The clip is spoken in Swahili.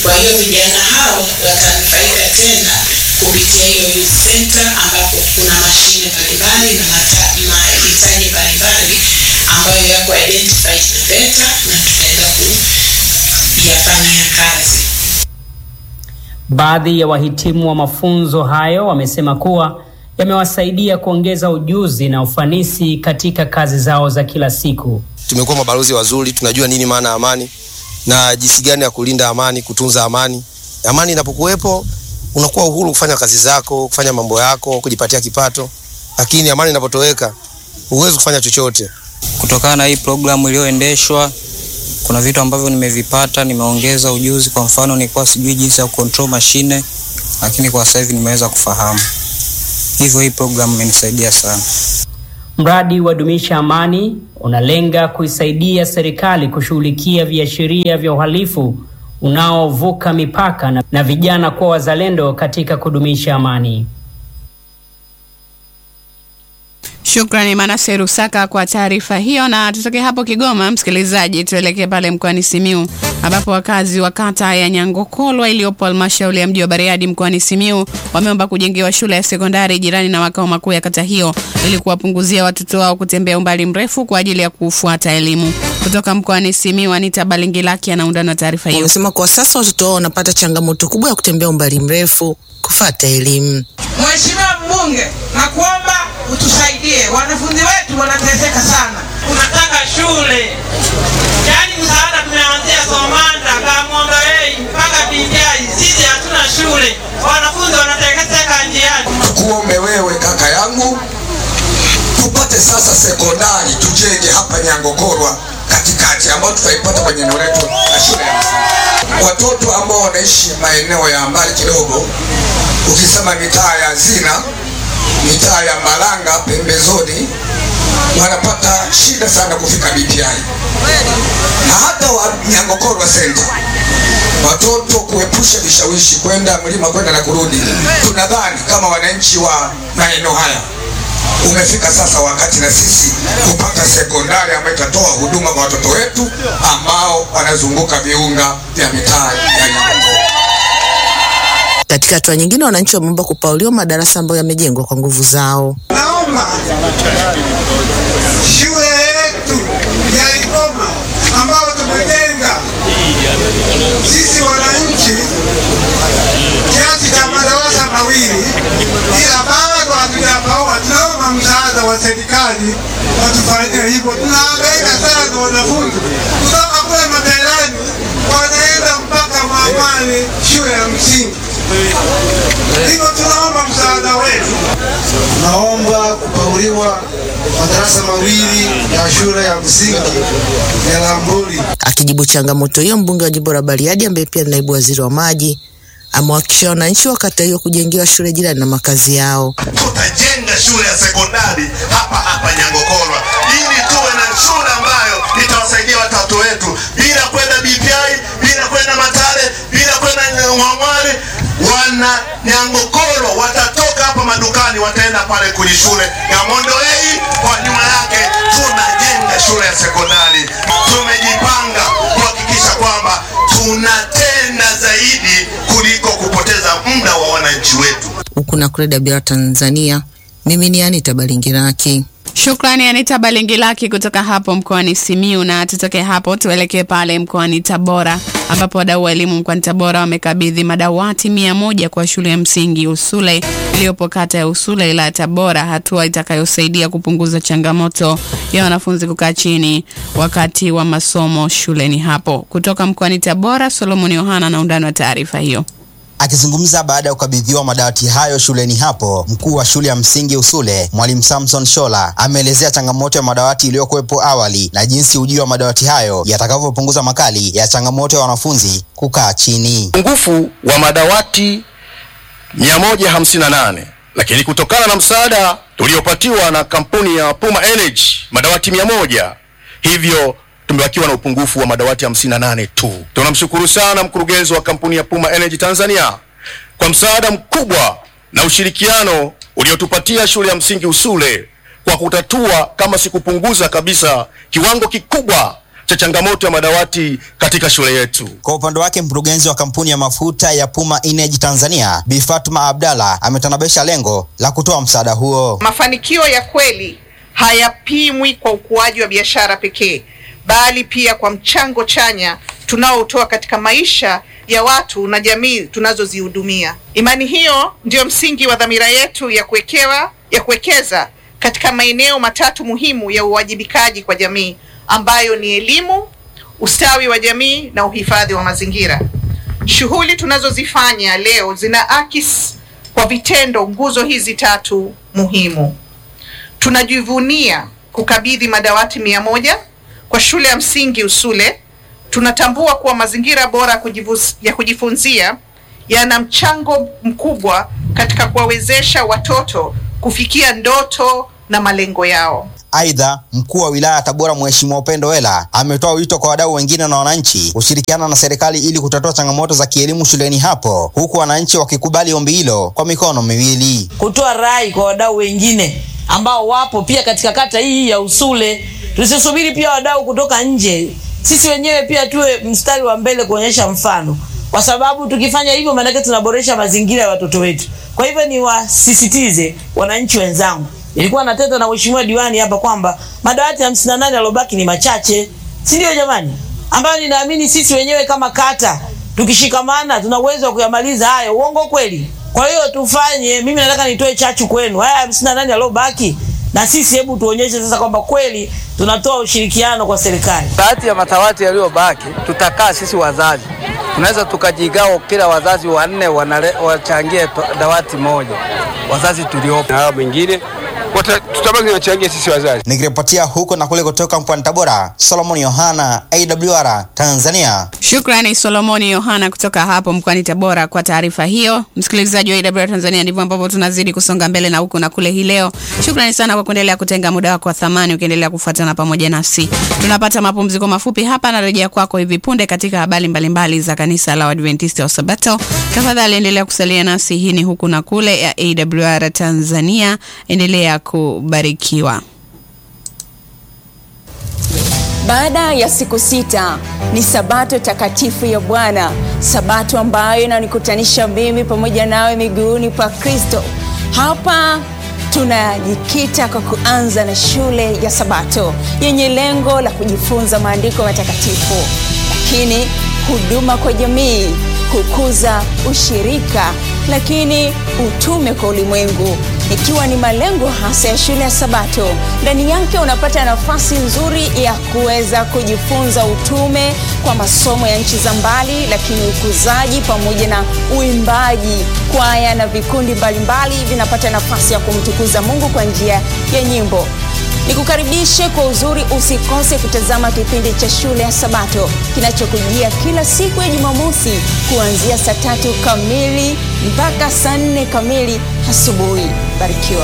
Kwa hiyo vijana hao watanufaika tena kupitia hiyo youth center ambapo kuna mashine mbalimbali na mata- mahitaji mbalimbali ambayo yako identified na VETA na tutaenda kuyafanyia kazi. Baadhi ya wahitimu wa mafunzo hayo wamesema kuwa yamewasaidia kuongeza ujuzi na ufanisi katika kazi zao za kila siku. tumekuwa mabalozi wazuri, tunajua nini maana ya amani na jinsi gani ya kulinda amani, kutunza amani. Amani inapokuwepo unakuwa uhuru kufanya kazi zako, kufanya mambo yako, kujipatia kipato, lakini amani inapotoweka huwezi kufanya chochote. Kutokana na hii programu iliyoendeshwa, kuna vitu ambavyo nimevipata, nimeongeza ujuzi. Kwa mfano, nilikuwa sijui jinsi ya control mashine, lakini kwa sasa hivi nimeweza kufahamu. Hivyo hii programu imenisaidia sana. Mradi wa Dumisha Amani unalenga kuisaidia serikali kushughulikia viashiria vya uhalifu unaovuka mipaka na, na vijana kuwa wazalendo katika kudumisha amani. Shukrani Manase Rusaka kwa taarifa hiyo, na tutoke hapo Kigoma, msikilizaji, tuelekee pale mkoani Simiu ambapo wakazi wa kata ya Nyangokolwa iliyopo halmashauri ya mji wa Bariadi mkoani Simiu wameomba kujengewa shule ya sekondari jirani na makao makuu ya kata hiyo ili kuwapunguzia watoto wao kutembea umbali mrefu kwa ajili ya kufuata elimu. Kutoka mkoani Simiu, Anita Balingilaki anaunda na taarifa hiyo. Wamesema kwa sasa watoto wao wanapata changamoto kubwa ya kutembea umbali mrefu kufata elimu. Mheshimiwa mbunge, nakuomba utusaidie, wanafunzi wetu wanateseka sana. Tunataka shule, yaani msaada tumeanzia Somanda, Kamwamba Hey mpaka Binjai, sisi hatuna shule, wanafunzi wanateseka njiani. Tukuombe wewe kaka yangu, tupate sasa sekondari tujenge hapa Nyangokorwa katikati, ambayo tutaipata kwenye eneo letu la shule ya msingi. Watoto ambao wanaishi maeneo ya mbali kidogo, ukisema mitaa ya Zina, mitaa ya Malanga pembezoni, wanapata shida sana kufika BPI na hata wa Nyangokorwa Center watoto kuepusha vishawishi kwenda mlima kwenda na kurudi. Tunadhani kama wananchi wa maeneo haya umefika sasa wakati na sisi kupata sekondari ambayo itatoa huduma kwa watoto wetu ambao wanazunguka viunga vya mitaa ya Nyangokorwa. Katika hatua nyingine, wananchi wameomba kupauliwa madarasa ambayo yamejengwa kwa nguvu zao. Naomba shule yetu ya Igoma ambayo tumejenga sisi wananchi kiasi cha madarasa mawili, ila bado hatujapaua. Tunaomba msaada wa serikali watufanyie hivyo. Tunahangaika sana na wanafunzi kutoka kule Maberani wanaenda mpaka Mwamani shule ya msingi, hivyo tunaomba msaada wetu. Naomba kupauliwa madarasa mawili ya shule ya msingi ya Lambuli. Akijibu changamoto hiyo, mbunge wa jimbo la Bariadi ambaye pia ni naibu waziri wa maji amewahakikishia wananchi wa kata hiyo kujengewa shule jirani na makazi yao. tutajenga shule ya sekondari hapa hapa Nyangokorwa ili tuwe na shule ambayo itawasaidia watoto wetu bila kwenda BPI, bila kwenda Matale, bila kwenda Mwamwari. Wana Nyangokorwa watatoka hapa madukani, wataenda pale kwenye shule ya Mondolei, kwa nyuma yake tunajenga shule ya sekondari. Tumejipanga kuhakikisha kwamba tunatenda zaidi kuliko kupoteza muda wa wananchi wetu. Huku na kule Dabira, Tanzania, mimi ni Anita Balingiraki. Shukrani Anita Balingilaki kutoka hapo mkoani Simiu. Na tutoke hapo tuelekee pale mkoani Tabora, ambapo wadau wa elimu mkoani Tabora wamekabidhi madawati mia moja kwa shule ya msingi Usule iliyopo kata ya Usule ila ya Tabora, hatua itakayosaidia kupunguza changamoto ya wanafunzi kukaa chini wakati wa masomo shuleni hapo. Kutoka mkoani Tabora, Solomon Yohana na undani wa taarifa hiyo. Akizungumza baada ya kukabidhiwa madawati hayo shuleni hapo, mkuu wa shule ya msingi Usule, mwalimu Samson Shola, ameelezea changamoto ya madawati iliyokuwepo awali na jinsi ujio wa madawati hayo yatakavyopunguza makali ya changamoto ya wanafunzi kukaa chini. upungufu wa madawati 158 lakini kutokana na msaada tuliopatiwa na kampuni ya Puma Energy madawati 100 hivyo tumebakiwa na upungufu wa madawati 58 tu. Tunamshukuru sana mkurugenzi wa kampuni ya Puma Energy Tanzania kwa msaada mkubwa na ushirikiano uliotupatia shule ya msingi Usule kwa kutatua kama si kupunguza kabisa kiwango kikubwa cha changamoto ya madawati katika shule yetu. Kwa upande wake mkurugenzi wa kampuni ya mafuta ya Puma Energy Tanzania Bi Fatuma Abdalla ametanabisha lengo la kutoa msaada huo. Mafanikio ya kweli hayapimwi kwa ukuaji wa biashara pekee, bali pia kwa mchango chanya tunaotoa katika maisha ya watu na jamii tunazozihudumia. Imani hiyo ndiyo msingi wa dhamira yetu ya kuwekewa ya kuwekeza katika maeneo matatu muhimu ya uwajibikaji kwa jamii ambayo ni elimu, ustawi wa jamii na uhifadhi wa mazingira. Shughuli tunazozifanya leo zinaakisi kwa vitendo nguzo hizi tatu muhimu. Tunajivunia kukabidhi madawati mia moja kwa shule ya msingi Usule. Tunatambua kuwa mazingira bora kujivus, ya kujifunzia yana mchango mkubwa katika kuwawezesha watoto kufikia ndoto na malengo yao. Aidha, mkuu wa wilaya ya Tabora Mheshimiwa Upendo Wela ametoa wito kwa wadau wengine na wananchi kushirikiana na serikali ili kutatua changamoto za kielimu shuleni hapo, huku wananchi wakikubali ombi hilo kwa mikono miwili. kutoa rai kwa wadau wengine ambao wapo pia katika kata hii ya Usule. Tusisubiri pia wadau kutoka nje, sisi wenyewe pia tuwe mstari wa mbele kuonyesha mfano, kwa sababu tukifanya hivyo, maanake tunaboresha mazingira ya watoto wetu. Kwa hivyo niwasisitize wananchi wenzangu, ilikuwa nateta na mheshimiwa diwani hapa kwamba madawati hamsini na nane yalobaki ni machache, si ndio jamani? Ambayo ninaamini sisi wenyewe kama kata tukishikamana tuna uwezo wa kuyamaliza hayo. Uongo kweli? Kwa hiyo tufanye, mimi nataka nitoe chachu kwenu, haya hamsini na nane yalobaki na sisi, hebu tuonyeshe sasa kwamba kweli tunatoa ushirikiano kwa serikali. Baadhi ya matawati yaliyobaki tutakaa sisi wazazi, tunaweza tukajigawa, kila wazazi wanne wanale- wachangie pa- dawati moja, wazazi tuliopo na hao wengine wata- tutabaki tunachangia sisi wazazi. Nikiripotia huko na kule kutoka mkoani Tabora, Solomon Yohana, AWR Tanzania. Shukrani Solomoni Yohana kutoka hapo mkoani Tabora kwa taarifa hiyo. Msikilizaji wa AWR Tanzania, ndivyo ambavyo tunazidi kusonga mbele na huku na kule hii leo. Shukrani sana kwa kuendelea kutenga muda wako wa thamani ukiendelea kufuatana pamoja nasi. Tunapata mapumziko mafupi hapa, narejea kwako hivi punde katika habari mbalimbali za kanisa la Waadventista wa Sabato. Tafadhali endelea kusalia nasi. Hii ni huku na kule ya AWR Tanzania. Endelea kubarikiwa. Baada ya siku sita ni sabato takatifu ya Bwana, sabato ambayo inanikutanisha mimi pamoja nawe miguuni pa Kristo. Hapa tunajikita kwa kuanza na shule ya Sabato yenye lengo la kujifunza maandiko matakatifu, lakini huduma kwa jamii, kukuza ushirika, lakini utume kwa ulimwengu ikiwa ni malengo hasa ya shule ya Sabato. Ndani yake unapata nafasi nzuri ya kuweza kujifunza utume kwa masomo ya nchi za mbali, lakini ukuzaji pamoja na uimbaji. Kwaya na vikundi mbalimbali vinapata nafasi ya kumtukuza Mungu kwa njia ya nyimbo. Nikukaribishe kwa uzuri, usikose kutazama kipindi cha shule ya Sabato kinachokujia kila siku ya Jumamosi kuanzia saa tatu kamili mpaka saa nne kamili asubuhi. Barikiwa.